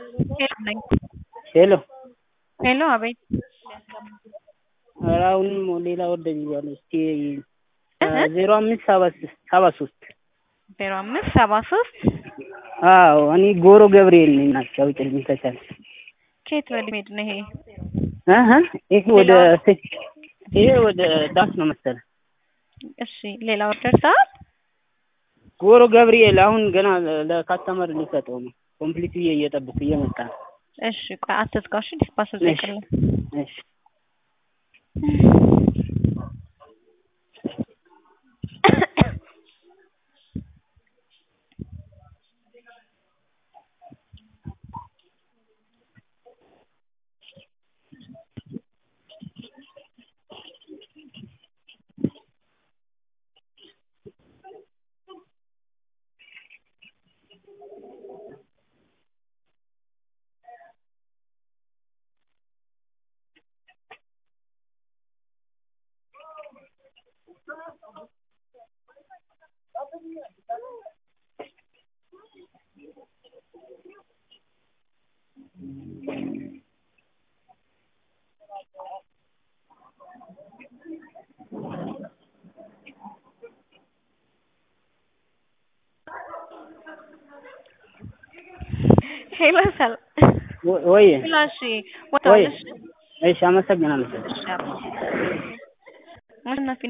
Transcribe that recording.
ሄሎ ነኝ። ሄሎ ሄሎ አቤት። ኧረ አሁንም ሌላ ወደ ብያለሁ። እስኪ ዜሮ አምስት ሰባ ሶስት ሰባ ሶስት ዜሮ አምስት ሰባ ሶስት አዎ እኔ ጎሮ ገብርኤል ነኝ። ናቸው አውጭልኝ ከቻለ ከየት ወደ ሄድ ነው ይሄ? እህ ይሄ ወደ ይሄ ወደ ዳስ ነው መሰለህ። እሺ ሌላ ኦርደር ሰዓት ጎሮ ገብርኤል አሁን ገና ለካስተመር ሊሰጠው ነው። ኮምፕሊት ብዬ እየጠብኩ እየመጣ ነው። እሺ ቆይ አትዝጋው። እሺ ዲስፓስ ዘይቅልኝ እሺ ሄሎ ሰል ወይ ፍላሽ ወጣለሽ እሺ፣ አመሰግናለሁ። አሸናፊ